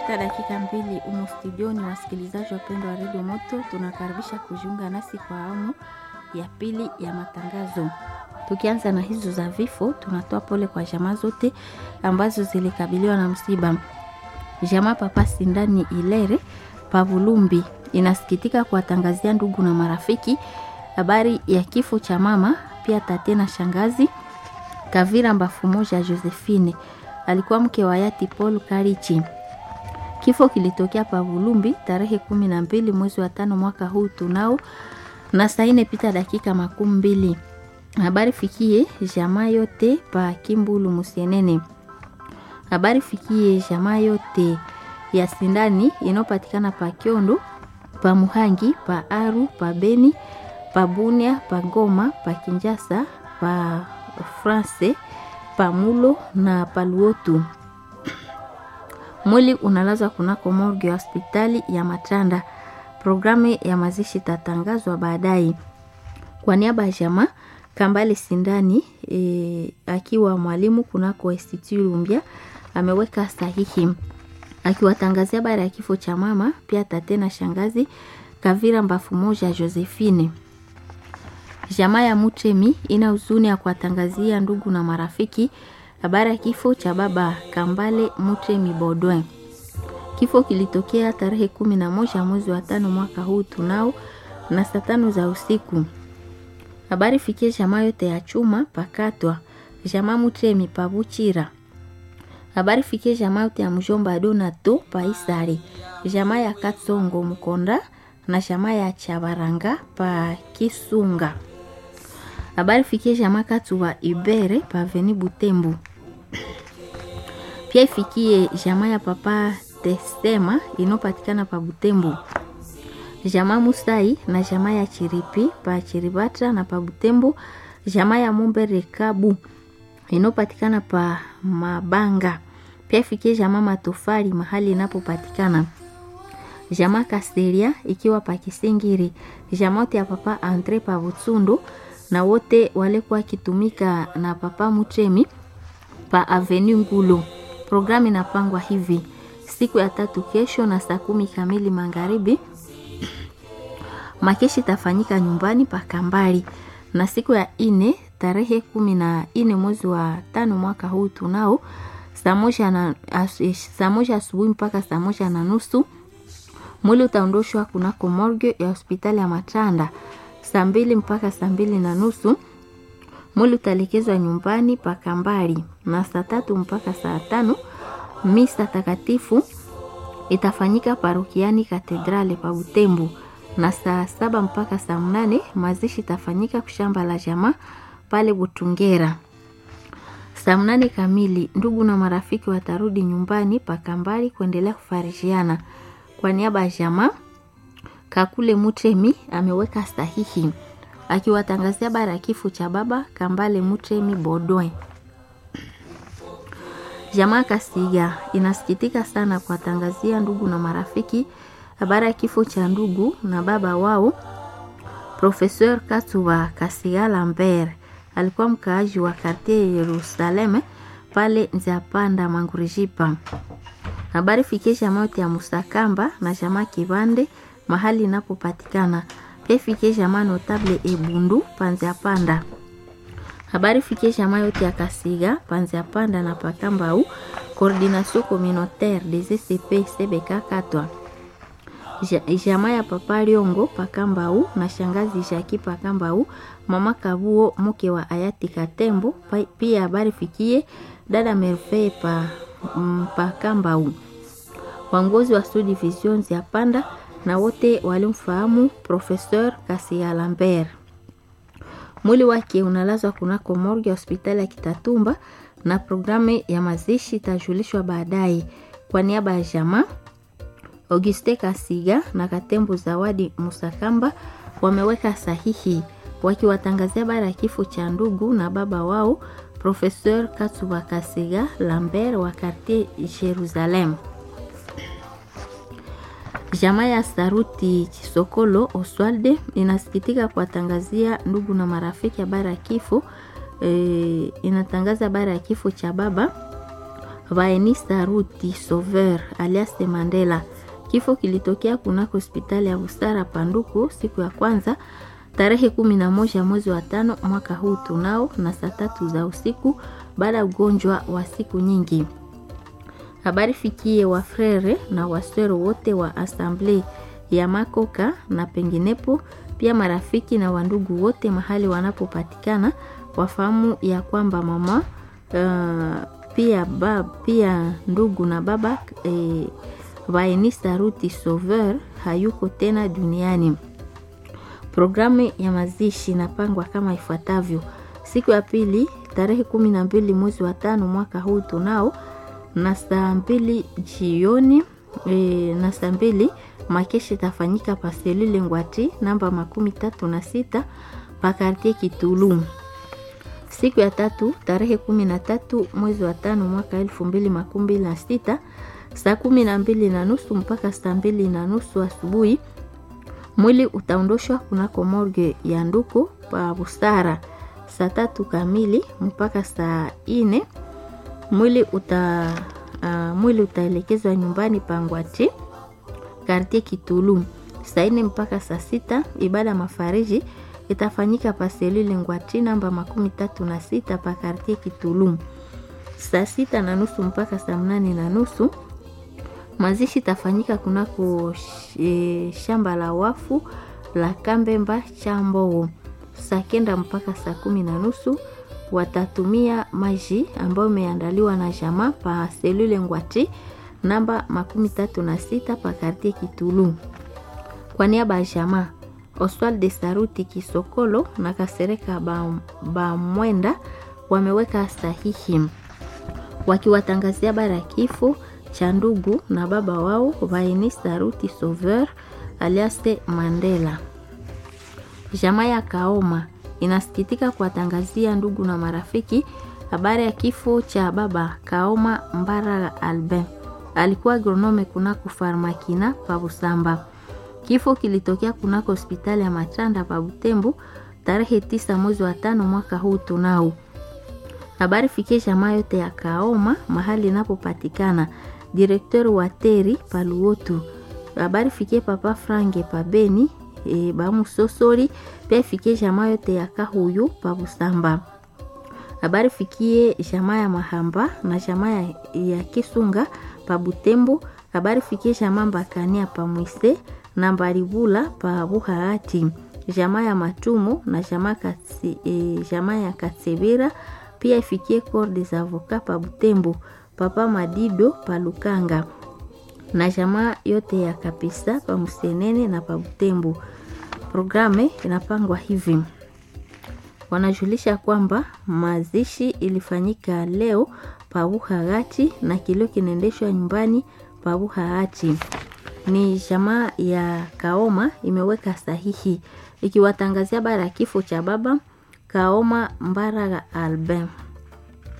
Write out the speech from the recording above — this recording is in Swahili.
Katika dakika mbili umo studioni, wasikilizaji wapendwa wa redio Moto, tunakaribisha kujiunga nasi kwa awamu ya pili ya matangazo. Tukianza na hizo za vifo, tunatoa pole kwa jamaa zote ambazo zilikabiliwa na msiba. Jamaa Papa Sindani Ilere Pavulumbi inasikitika kuwatangazia ndugu na marafiki habari ya kifo cha mama pia tate na shangazi Kavira Mbafu moja Josephine, alikuwa mke wa hayati Paul Karichi. Kifo kilitokea Pavulumbi tarehe kumi na mbili mwezi wa tano mwaka huu tunao na saa ine pita dakika makumi mbili. Habari fikie jamaa yote pa Kimbulu Musienene. Habari fikie jamaa yote ya Sindani inayopatikana pa Kiondo, pa Muhangi, pa Aru, pa Beni, pa Bunia, pa Goma, pa Kinjasa, pa France, pa Mulo na pa Luotu. Mwili unalazwa kunako morgue ya hospitali ya Matanda. Programu ya mazishi itatangazwa baadaye. Kwa niaba ya jamaa Kambale Sindani e, akiwa mwalimu kunako Institut Lumbia ameweka sahihi akiwatangazia habari ya kifo cha mama pia tate na shangazi Kavira Mbafu moja Josephine. Jamaa ya Mutemi ina huzuni ya kuwatangazia ndugu na marafiki habari ya kifo cha baba Kambale Mutemi Bodwin. Kifo kilitokea tarehe kumi na moja mwezi wa tano mwaka huu tunao na saa tano za usiku. Habari fikie jamaa yote ya chuma pakatwa jamaa Mutemi pabuchira. Habari fikie jamaa yote ya mjomba Donato paisari jamaa ya Katsongo Mkonda na jamaa ya Chabaranga pa Kisunga. Habari fikie jamaa katu wa Ibere pa Veni Butembo. Pia ifikie jamaa ya papa Testema inopatikana pa Butembo. Jamaa Musai na jamaa ya Chiripi pa Chiribata na pa Butembo. Jamaa ya Mumbere Kabu inopatikana pa Mabanga. Pia ifikie jamaa Matofali mahali inapopatikana. Jamaa Kasteria ikiwa pa Kisingiri. Jamaa yote ya papa Andre pa Butsundu na wote walikuwa wakitumika na papa Mutremi pa Avenue Ngulu. Programu inapangwa hivi: siku ya tatu kesho na saa kumi kamili magharibi makeshi itafanyika nyumbani pa Kambali, na siku ya ine tarehe kumi na ine mwezi wa tano mwaka huu tunao saa moja na saa moja asubuhi mpaka saa moja na nusu mwili utaondoshwa kunako morgue ya hospitali ya Matanda saa mbili mpaka saa mbili na nusu mwili utalekezwa nyumbani pa Kambali, na saa tatu mpaka saa tano misa takatifu itafanyika parokiani katedrale pa Butembo, na saa saba mpaka saa mnane mazishi itafanyika kushamba la jamaa pale Butungera. Saa mnane kamili ndugu na marafiki watarudi nyumbani pa Kambali kuendelea kufarishiana. Kwa niaba ya jamaa Kakule Mutemi ameweka sahihi akiwatangazia habari ya kifo cha baba Kambale Mutemi Bodwe. Jamaa Kasiga inasikitika sana kuwatangazia ndugu na marafiki habari ya kifo cha ndugu na baba wao Professeur Katuba Kasiga Lambert. Alikuwa mkaaji wa kartie Yerusaleme pale Nziapanda Mangurijipa. Habari fikie jamaa yote ya Musakamba na jamaa Kibande mahali inapopatikana pia fikie jamaa notable Ebundu Panzia Panda. Habari fikie jamaa yote ya Kasiga Panzia Panda na Pakambau Coordination Communautaire des ECP CBK Katwa. Jamaa ya Papa Liongo Pakambau na shangazi Jaki Pakambau, mama Kabuo mke wa hayati Katembo. Pia habari fikie dada Merve pa Pakambau, wangozi wa Sud Division ya Panda na wote walimfahamu Professeur Kasia Lambert. Mwili wake unalazwa kunako morgue ya hospitali ya Kitatumba na programu ya mazishi itajulishwa baadaye. Kwa niaba ya jamaa Auguste Kasiga na Katembo Zawadi Musakamba wameweka sahihi wakiwatangazia habari ya kifo cha ndugu na baba wao Professeur Katuba Kasiga Lambert wa quartier Jerusalem. Jamaa ya Saruti Chisokolo Oswalde inasikitika kuwatangazia ndugu na marafiki habari ya kifo e, inatangaza habari ya kifo cha baba Vaenista Ruti Sauveur alias Mandela. Kifo kilitokea kunako hospitali ya Busara Panduku siku ya kwanza tarehe kumi na moja mwezi wa tano mwaka huu tunao na saa tatu za usiku baada ya ugonjwa wa siku nyingi. Habari fikie wafrere na waswero wote wa asamble ya Makoka na penginepo, pia marafiki na wandugu wote mahali wanapopatikana wafahamu ya kwamba mama uh, pia, ba, pia ndugu na baba eh, Vaenista Ruti Sauveur hayuko tena duniani. Programu ya mazishi inapangwa kama ifuatavyo: siku ya pili tarehe kumi na mbili mwezi wa tano mwaka huu tunao na saa mbili jioni e, na saa mbili makeshi itafanyika paselule Ngwati namba makumi tatu na sita pakartie Kitulu. Siku ya tatu tarehe kumi na tatu mwezi wa tano mwaka elfu mbili makumi mbili na sita saa kumi na mbili na nusu mpaka saa mbili na nusu asubuhi mwili utaondoshwa kunako morgue ya Nduku pa Busara saa tatu kamili mpaka saa ine mwili uta uh, mwili utaelekezwa nyumbani pangwati kartie Kitulu saa ine mpaka saa sita. Ibada mafariji itafanyika paselule Ngwati namba makumi tatu na sita pa kartie Kitulu saa sita na nusu mpaka saa mnane na nusu. Mazishi itafanyika kunako e, shamba la wafu la Kambemba Chamboo saa kenda mpaka saa kumi na nusu watatumia maji ambayo imeandaliwa na jamaa pa selule Ngwati namba makumi tatu na sita pa kartie Kitulu. Kwa niaba ya jamaa Oswald de Saruti Kisokolo na Kasereka Bamwenda ba wameweka sahihi wakiwatangazia habari ya kifo cha ndugu na baba wao Vaenista Ruti Sauveur alias Mandela. Jamaa ya Kaoma inasikitika kuwatangazia ndugu na marafiki habari ya kifo cha baba Kaoma Mbara Albin. Alikuwa agronome kunako Farmakina pa Busamba. Kifo kilitokea kunako hospitali ya Machanda pa Butembo tarehe tisa mwezi wa tano mwaka huu tunao. Habari fikie jamaa yote ya Kaoma mahali inapopatikana. Direkteur wa Teri pa Luotu. Habari fikie papa Frange pa Beni e, bamusosori pia ifikie jamaa yote ya Kahuyu pa Busamba. Habari fikie jamaa ya Mahamba na jamaa ya, ya Kisunga pa Butembo. Habari fikie jamaa Mbakania pa Mwise na Mbaribula pa Buhaati. Jamaa ya Matumu na jamaa katsi, e, jamaa ya Katsebera pia ifikie Corps des Avocats pa Butembo. Papa Madido pa Lukanga na jamaa yote ya Kapisa pa Musenene na pa Butembo. Programe inapangwa hivi, wanajulisha kwamba mazishi ilifanyika leo pa Buhagati na kilio kinaendeshwa nyumbani pa Buhagati. Ni jamaa ya Kaoma imeweka sahihi ikiwatangazia bara ya kifo cha baba Kaoma Mbaraga Albin.